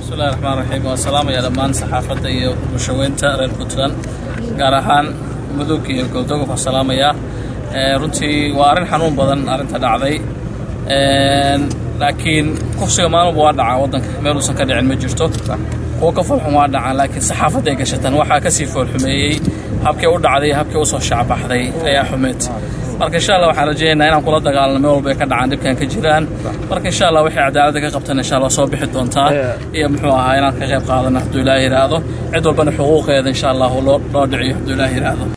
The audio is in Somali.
bismillahi raxmaan raxiim waan salaamaya dhammaan saxaafadda iyo bulshaweynta reer puntland gaar ahaan mudug iyo goobdogob waan salaamayaa runtii waa arrin xanuun badan arrinta dhacday laakiin kufsiga maalinba waa dhacaa waddanka meel uusan ka dhicin ma jirto kuwo ka foolxun waa dhacaan laakiin saxaafadday gashatan waxaa kasii foolxumeeyey habkii u dhacday habkii usoo shacbaxday ayaa xumeed marka insha allah waxaan rajaynaynaa inaan kula dagaalano meel walba ay ka dhacaan dhibkan ka jiraan marka insha allah waxay cadaaladda ka qabtan insha allah soo bixi doontaa iyo muxuu ahaa inaan ka qayb qaadano hadduu ilaahi yidhaahdo cid walbana xuquuqeeda insha allah loo loo dhiciyo hadduu ilaahi yidhaahdo